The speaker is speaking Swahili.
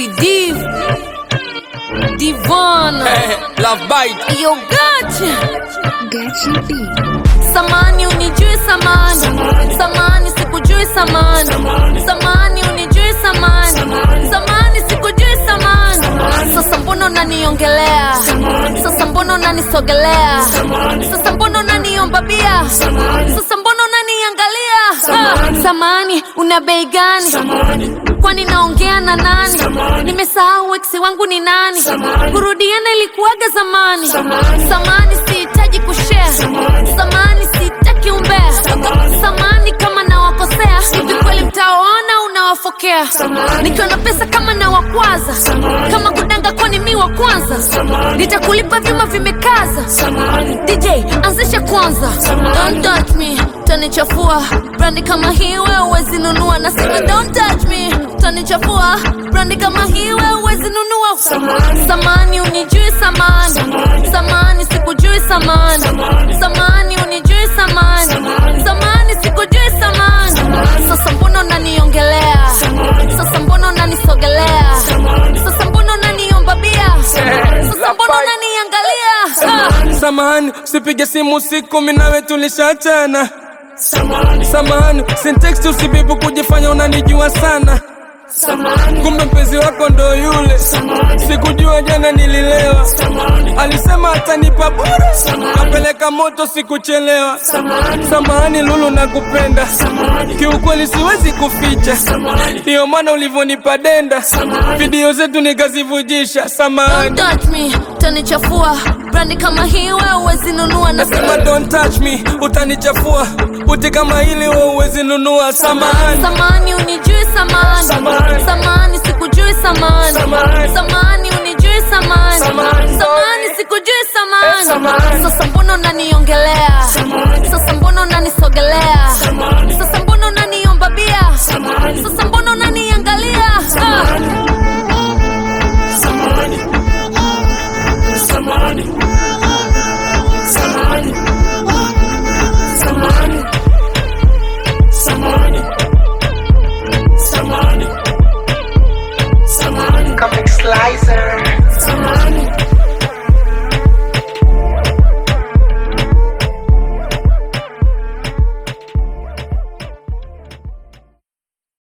Sexy Div Divana Love bite. Yo gotcha Gachi B. Samani unijui samani Samani sikujui samani Samani unijui samani Samani sikujui samani Sasa mbona unaniongelea Sasa mbona unanisogelea Sasa mbona unaniomba bia Sasa mbona unaniangalia Ah, Samani una bei gani kwani naongea na nani nimesahau eksi wangu ni nani kurudiana ilikuwaga zamani samani sihitaji kushare samani sihitaki umbea samani kama nawakosea hivi kweli mtaona unawafokea nikiwa na pesa kama nawakwaza kama kudanga kwani mi wa kwanza nitakulipa vyuma vimekaza dj anzisha kwanza don't touch me tanichafua brandi kama hii wewe huwezi nunua nasema don't touch me tanichafua brandi kama hii wewe huwezi nunua samani unijui samani samani sikujui samani samani unijui samani samani sikujui samani sasa mbona unaniongelea sasa mbona unanisogelea sasa mbona unaniomba bia sasa mbona unaniangalia ah. Samahani, usipige simu usiku, mimi nawe tulishachana. Samahani, sintext usibibu kujifanya unanijua sana. Kumbe mpenzi wako ndo yule, sikujua jana nililewa. Alisema atanipa bure, kapeleka moto sikuchelewa. Samahani Lulu, nakupenda kiukweli, siwezi kuficha, ndiyo maana ulivyonipa denda, video zetu nikazivujisha. Samahani. Don't touch me, tanichafua brandi kama hii wewe huwezi nunua Nasema nasema don't touch me, utanichafua. Buti kama hili wewe huwezi nunua. Samahani. samani unijui samani